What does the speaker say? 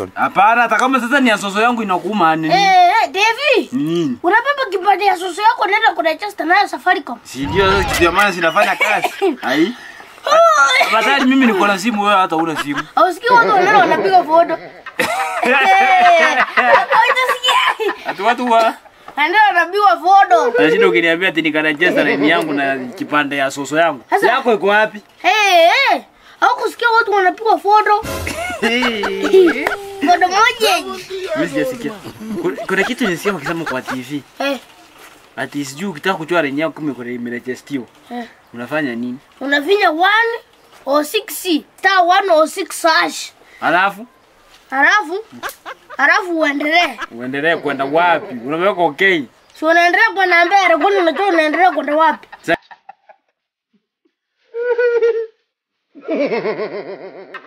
Hapana, hata kama sasa ni ya soso yangu inakuuma nini? Eh, eh, Devi. Ni nini? Unabeba kipande ya soso yako nenda kuregister nayo Safaricom. Si ndio sasa kitu ya maana sinafanya kazi. Ai. Afadhali mimi niko na simu wewe hata una simu. Ausikii watu wanaenda wanapiga foto. Eh, hapo utasikia. Ati watu wa Wanaenda wanapiga foto. Nashinda ukiniambia ati nikarejesta line yangu na kipande ya soso yangu. Sasa- Yako iko wapi? Eh, eh. Au kusikia watu wanapiga foto. Foto moja. Mimi sijasikia. Kuna- Kuna kitu nisikia wakisema kwa TV. Eh, Ati sijui ukitaka kujua line yako kama iko imerejestiwa. eh. Unafanya nini? Unafinya 1 or 6 star 1 or 6 hash. Alafu Halafu halafu uendelee. uendelee kwenda wapi? Unaweka okay. Si unaendelea kwenda mbele, kwani unajua unaendelea kwenda wapi? Sa-